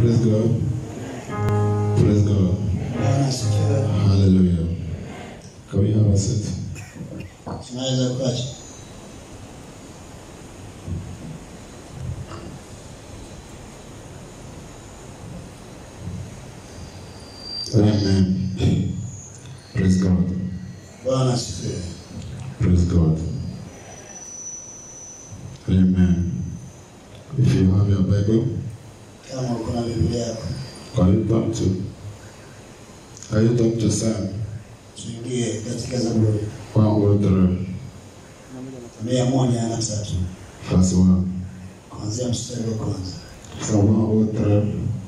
Praise God. Praise God. Bwana asifiwe. Hallelujah. Can we have a seat? Tunaweza kuacha. Amen. Praise God. Bwana asifiwe. Praise God. Amen. If you have your Bible, Kama uko na Biblia yako, can you turn to? Can you turn to Psalm tuingie katika Zaburi 103, mia moja na tatu verse 1? kuanzia mstari wa kwanza. Psalm 103.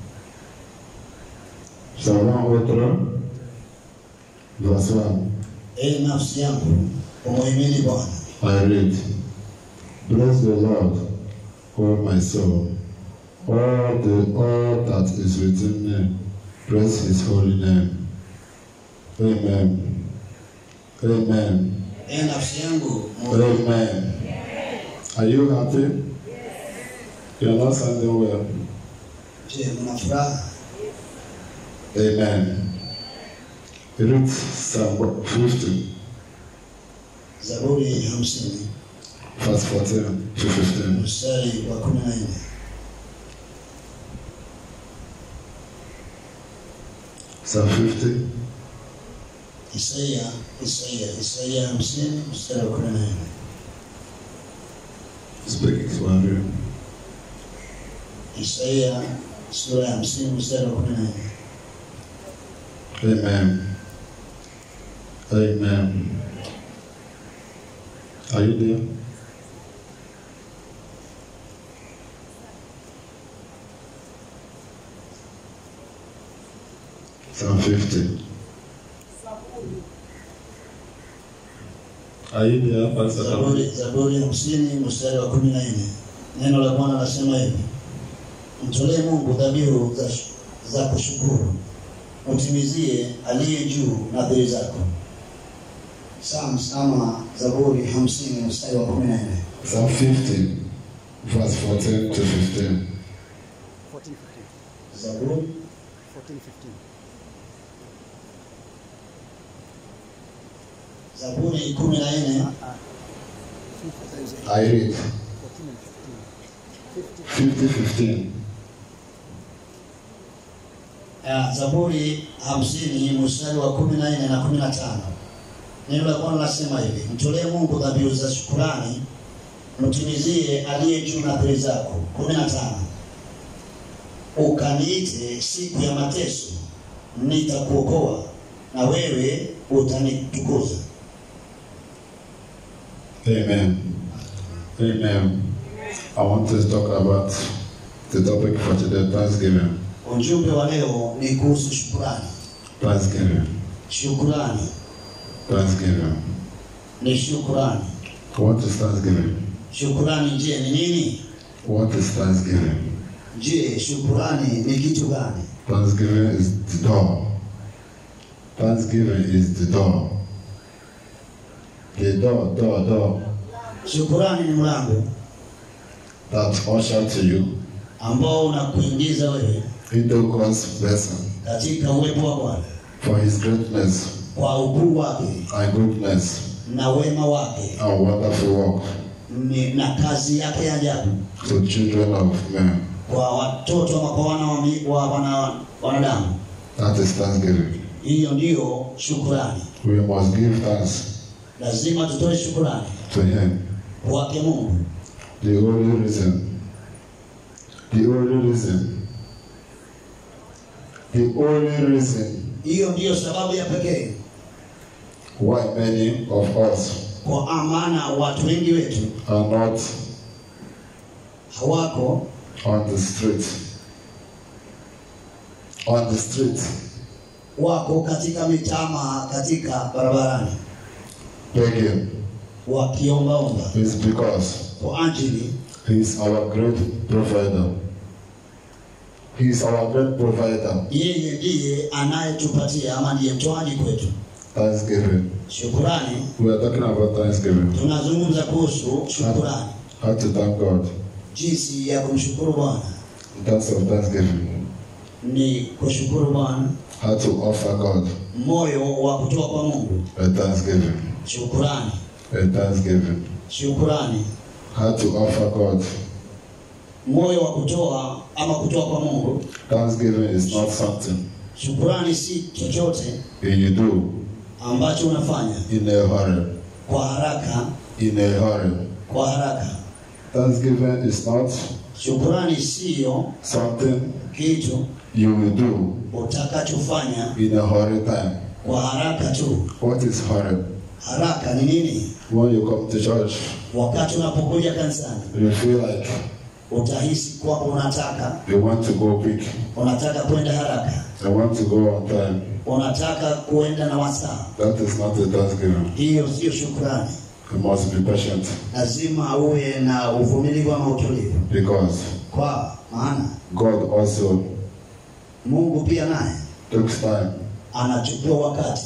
Psalm 103, verse 1. Ee nafsi yangu, umuhimidi Bwana. I read, Bless the Lord, O my soul. All the all that is within me, praise his holy name. Amen. Amen. Ee nafsi yangu, umuhimidi Amen. Are you happy? You're not sounding well. Je, mna furaha? Amen. Read Psalm 50, Zaburi hamsini verse 14 to 15. mstari wa kumi na nne. Psalm 50, Isaia, Isaia, Isaia hamsini mstari wa kumi na nne. speaking Swahili. Isaia sura ya hamsini mstari wa kumi na nne. Amen. Amen. Are you there? Psalm 50. Are you there, Pastor? Zaburi, Zaburi hamsini mstari wa kumi na nne. Neno la Bwana nasema hivi: mtolee Mungu dhabihu za, za kushukuru, mtimizie aliye juu nadhiri zako. Psalms ama Zaburi hamsini mstari wa kumi na nne. Psalm 50, verse 14 to 15. 14, 15. Zaburi 14, 15. Zaburi kumi na nne Uh, uh, 15, I read 14 and 15. 50. 50, 15. ya Zaburi hamsini mstari wa kumi na nne na kumi na tano neno la Bwana nasema hivi: mtolee Mungu dhabihu za shukurani, mtimizie aliye juu nadhiri zako. kumi na tano ukaniite siku ya mateso, nitakuokoa na wewe utanitukuza. Amen. Amen. I want to talk about the topic for today, Thanksgiving. Ujumbe wa leo ni kuhusu shukurani. Thanksgiving. Shukurani Thanksgiving. ni shukurani. What is Thanksgiving? Shukurani je, ni nini? What is Thanksgiving? Je, shukurani ni kitu gani? Thanksgiving is the door. Thanksgiving is the door. The door, door, door Shukurani ni mlango that usher to you ambao unakuingiza wewe into God's blessing katika uwepo wa Bwana for His greatness kwa ukuu wake and goodness na wema wake and wonderful work ni- na kazi yake ya ajabu to children of men. kwa watoto ama kwa wana wa, mi- wa wana, wanadamu. That is Thanksgiving. Hiyo ndiyo shukurani. We must give thanks Lazima tutoe shukurani to Him. kwake Mungu. The only reason, the only reason, the only reason Hiyo ndiyo sababu ya pekee why many of us kwa maana watu wengi wetu are not hawako on the street. On the street, wako katika mitama, katika barabarani begging wakiombaomba is because kwa ajili He is our great provider. He is our great provider. yeye ndiye anayetupatia ama ndiye mtoaji kwetu. Thanksgiving. Shukurani, We are talking about Thanksgiving. tunazungumza kuhusu shukurani, How to thank God jinsi ya kumshukuru Bwana in terms of Thanksgiving. ni kushukuru Bwana, how to offer God moyo wa kutoa kwa Mungu, a thanksgiving, shukurani, a thanksgiving, shukurani, how to offer God. moyo wa kutoa ama kutoa kwa Mungu. Thanksgiving is not something Shukurani si chochote you do ambacho unafanya in a hurry, kwa haraka, in a hurry. kwa haraka. Thanksgiving is not Shukurani siyo something kitu you will do utakachofanya in a hurry time. kwa haraka tu. What is hurry? Haraka ni nini? When you come to church, Wakati unapokuja kanisani you feel like utahisi kwa unataka you want to go quick, unataka kwenda haraka, you want to go on time. unataka kuenda na wasaa. That is not a thanksgiving. Hiyo sio shukrani. You must be patient Lazima uwe na uvumilivu ama utulivu, because kwa maana God also Mungu pia naye takes time. anachukua wakati.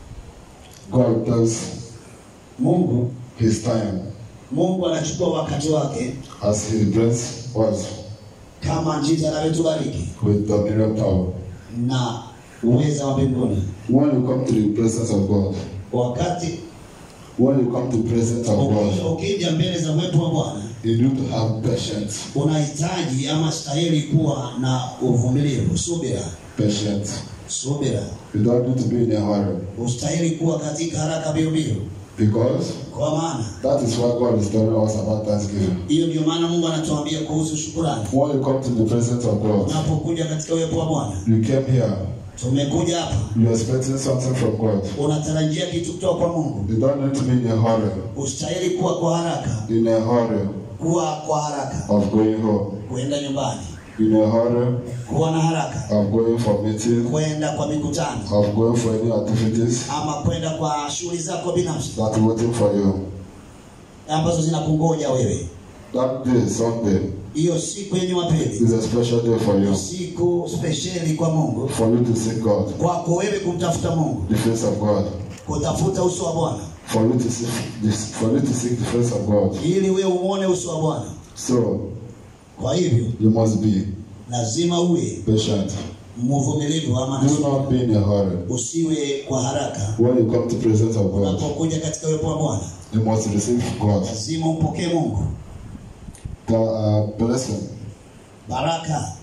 God takes Mungu His time Mungu anachukua wakati wake as He brings us kama jinsi anavyotubariki with dominion power. na uweza wa mbinguni. When you come to the presence of God, Wakati when you come to the presence of uki- God, ukija mbele za uwepo wa Bwana you need to have patience. unahitaji ama stahili kuwa na uvumilivu, subira, Patience. subira. You don't need to be in a hurry Ustahili kuwa katika haraka mbio mbio, because kwa maana that is what God is telling us about Thanksgiving. hiyo ndio maana Mungu anatuambia kuhusu shukurani. When you come to the presence of God, Unapokuja katika uwepo wa Bwana, you came here, tumekuja hapa, you are expecting something from God. unatarajia kitu kutoka kwa Mungu. You don't need to be in a hurry, Ustahili kuwa kwa haraka, in a hurry kuwa kwa haraka of going home, kuenda nyumbani, in a hurry kuwa na haraka of going for meeting, kwenda kwa mikutano of going for any activities ama kwenda kwa shughuli zako binafsi that waiting for you. ambazo zinakungoja wewe. That day, Sunday, Hiyo siku ya Jumapili is a special day for you, ni siku spesheli kwa Mungu, for you to seek God, kwako wewe kumtafuta Mungu, the face of God, kutafuta uso wa Bwana for you to seek, this, for you to seek the face of God. ili wewe uone uso wa Bwana. So Kwa hivyo you must be lazima uwe patient. mvumilivu ama Do nasuku. not be in a hurry. usiwe kwa haraka. When you come to the presence of God, Unapokuja katika uwepo wa Bwana you must receive God. lazima umpokee Mungu, The uh, blessing, baraka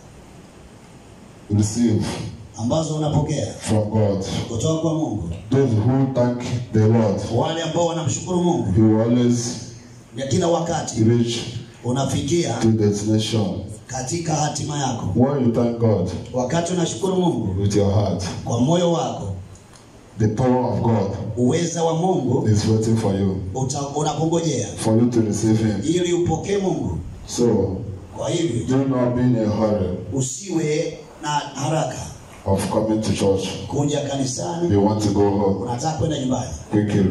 receive ambazo unapokea from God. kutoka kwa Mungu. Those who thank the Lord, Wale ambao wanamshukuru Mungu He will always ya kila wakati reach unafikia to destination. katika hatima yako. When you thank God Wakati unashukuru Mungu with your heart, kwa moyo wako, the power of God uweza wa Mungu is waiting for you, uta- unakungojea for you to receive Him. ili upokee Mungu. So Kwa hivyo do not be in a hurry usiwe na haraka of coming to church. kuja kanisani. You want to go home Unataka kwenda nyumbani, quickly.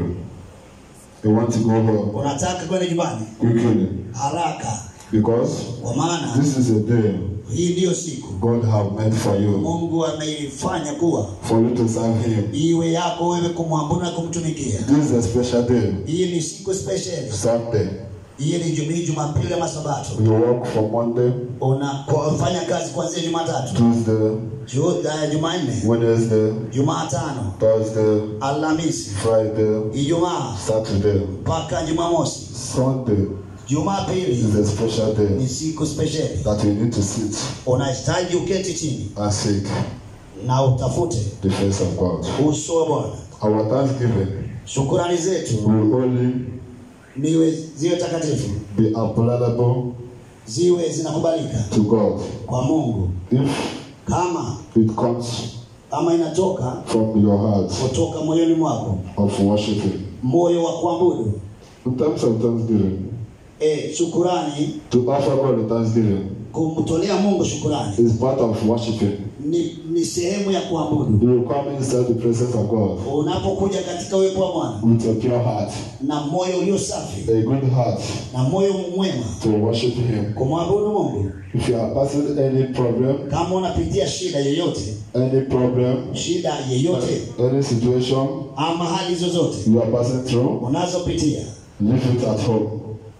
You want to go home unataka kwenda nyumbani quickly haraka, because kwa maana this is a day hii ndiyo siku God have made for you, Mungu ameifanya kuwa for you to serve Him. iwe yako wewe kumwabudu na kumtumikia. This is a special day, Hii ni siku special. Sunday. Hii ni Jumapili, Jumapili ama Sabato. You work from Monday, Unafanya kazi kuanzia Jumatatu, Tuesday, Ju- uh, Jumanne, Wednesday, Jumatano, Thursday, Alhamisi, Friday, Ijumaa Saturday, mpaka Jumamosi. Sunday Jumapili is a special day ni siku special. that you need to sit Unahitaji uketi chini and seek na utafute the face of God. uso wa Bwana. Our thanksgiving Shukurani zetu will only niwe ziwe takatifu, be available ziwe zinakubalika to God kwa Mungu, if kama it comes kama inatoka from your heart kutoka moyoni mwako, of worshiping. moyo wa kuabudu. In terms of thanksgiving, E, shukurani, to offer God a thanksgiving kumtolea Mungu shukurani is part of worshiping. ni, ni sehemu ya kuabudu. You will come inside the presence of God Unapokuja katika uwepo wa Bwana with a pure heart, na moyo ulio safi a good heart na moyo mwema to worship Him. kumwabudu Mungu. If you are passing any problem, Kama unapitia shida yoyote, any problem, shida yeyote any situation ama hali zozote you are passing through, unazopitia, leave it at home.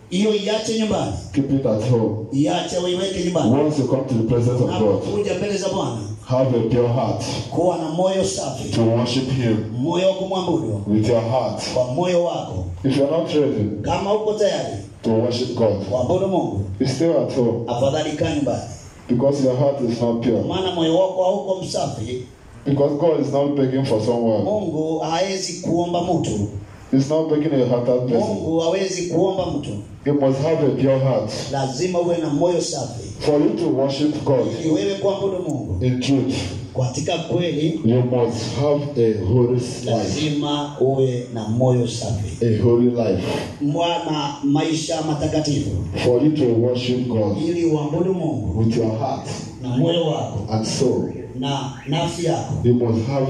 hiyo iache nyumbani Keep it at home. iache uiweke nyumbani Once you come to the presence of God, unapokuja mbele za bwana have a pure heart kuwa na moyo safi to worship Him moyo wa kumwabudu with your heart. kwa moyo wako If you're not ready kama uko tayari to worship God, kuabudu mungu you stay at home afadhali kaa nyumbani because your heart is not pure. maana moyo wako hauko msafi Because God is not begging for someone. mungu hawezi kuomba mtu He's not begging a hearted person. mungu hawezi kuomba mtu You must have a pure heart lazima uwe na moyo safi for you to worship God ili wewe kuabudu mungu in truth. katika kweli You must have a holy life. lazima uwe na moyo safi A holy life mwana maisha matakatifu for you to worship God ili uabudu mungu with your heart na moyo wako and soul. na nafsi yako You must have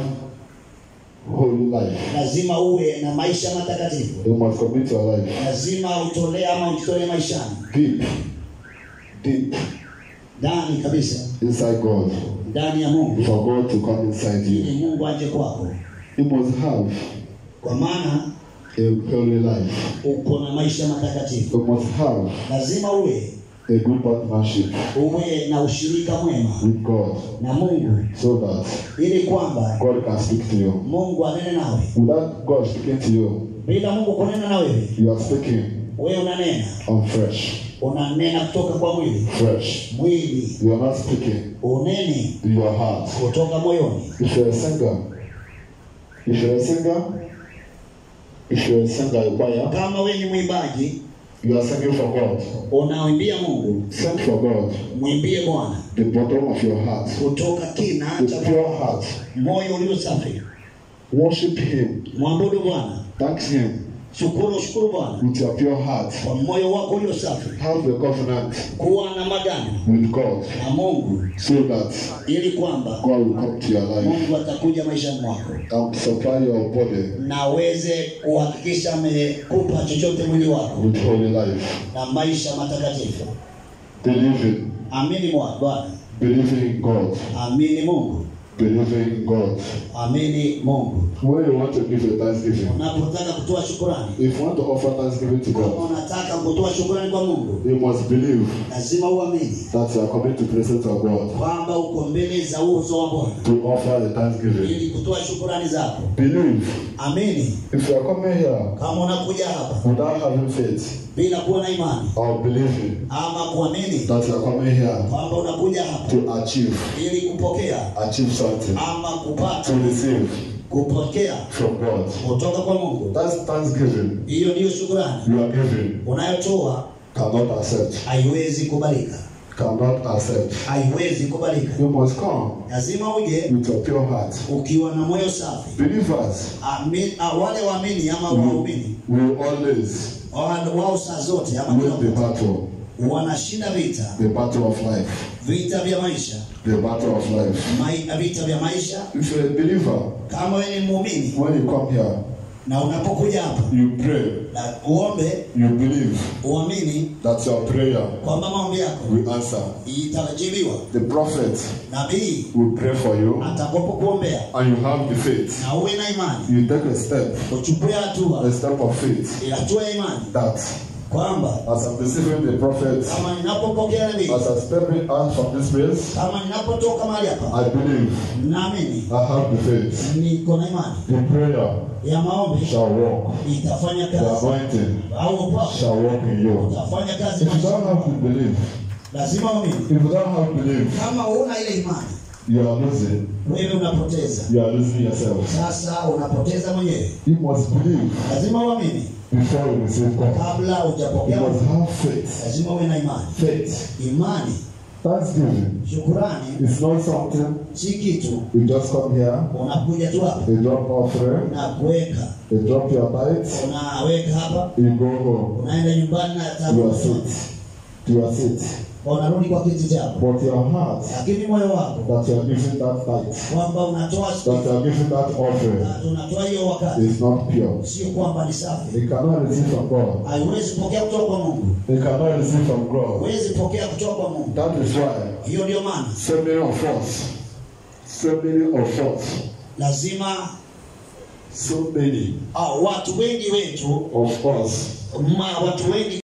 holy life. lazima uwe na maisha matakatifu You must commit your life lazima utolee ama ujitolee maishani deep, deep ndani kabisa inside God ndani ya mungu for God to come inside you. ili mungu aje kwako You must have kwa maana a holy life. uko na maisha matakatifu You must have lazima uwe a good partnership uwe na ushirika mwema with God na mungu so that ili kwamba God can speak to you. mungu anene nawe Without God speaking to you, bila mungu kunena na wewe you are speaking wewe unanena on fresh. unanena kutoka kwa mwili Fresh. mwili You are not speaking unene to your heart. kutoka moyoni If you're a singer, if you're a singer, if you're a singer, a choir, kama wewe ni mwimbaji you are singing for God. unaimbia mungu Sing for God. mwimbie bwana The bottom of your heart. kutoka kina With cha pure heart. moyo ulio safi Worship Him. mwabudu bwana Thank Him shukuru shukuru bwana with your pure heart. kwa moyo wako ulio safi Have a covenant kuwa na magano with God na mungu so that ili kwamba God will come to your life mungu atakuja maishani mwako and supply your body na aweze kuhakikisha amekupa chochote mwili wako with holy life. na maisha matakatifu Believing, amini mwa bwana believing in God, amini mungu believing in God. amini mungu When you want to give a thanksgiving, unapotaka kutoa shukurani if you want to offer thanksgiving to kama God, unataka kutoa shukurani kwa mungu you must believe lazima uamini that you are coming to the presence of God kwamba uko mbele za uso wa bwana to offer a thanksgiving. ili kutoa shukurani zako Believe. amini If you are coming here kama unakuja hapa without having faith bila kuwa na imani or believing ama kuamini that you are coming here kwamba unakuja hapa to achieve, ili kupokea achieve something, ama kupata to receive kupokea from God. kutoka kwa mungu That's thanksgiving hiyo ndiyo shukurani you are giving unayotoa cannot accept, haiwezi kubalika cannot accept. haiwezi kubalika You must come lazima uje with your pure heart. ukiwa na moyo safi Believers Ami- ah, wale waamini ama waumini will always wa- wao saa zote ama win the kila battle, wakati, wanashinda vita the battle of life, vita vya maisha the battle of life. mai, vita vya maisha If you're a believer, kama wewe ni muumini when you come here, na unapokuja hapa you pray, na uombe you believe uamini that your prayer kwamba maombi yako will answer. itajibiwa The prophet nabii will pray for you, atakapokuombea and you have the faith. na uwe na imani You take a step, uchukue hatua a step of faith, hatua ya imani that kwamba as I'm receiving the prophet, kama ninapopokea nabii as I'm stepping out from this place, kama ninapotoka mahali hapa I believe, naamini I have the faith. niko na imani The prayer ya maombi shall walk. itafanya The kazi anointing au upako shall walk in you. utafanya kazi If you maisha. don't have to believe, lazima uamini if you don't have belief, kama huna ile imani you are losing. wewe unapoteza You are losing yourself. sasa unapoteza mwenyewe You must believe lazima uamini before you receive God. kabla You hujapokea must have faith. lazima uwe na imani Faith. imani Thanksgiving shukurani is not something si kitu you just come here, unakuja tu hapa you drop offering, na kuweka you drop your tithes, unaweka hapa you go home. unaenda nyumbani na You are tabu sit. You are sit. unarudi kwa kiti chako But your heart lakini moyo wako that you are giving that tithe, kwamba unatoa that you are giving that offering, na unatoa hiyo wakati is not pure. sio kwamba ni safi You cannot receive from God. haiwezi pokea kutoka kwa mungu You cannot receive from God. huwezi pokea kutoka kwa mungu That is why hiyo ndio maana so many of us, so many of us, lazima so many ah, watu wengi wetu of us ma, watu wengi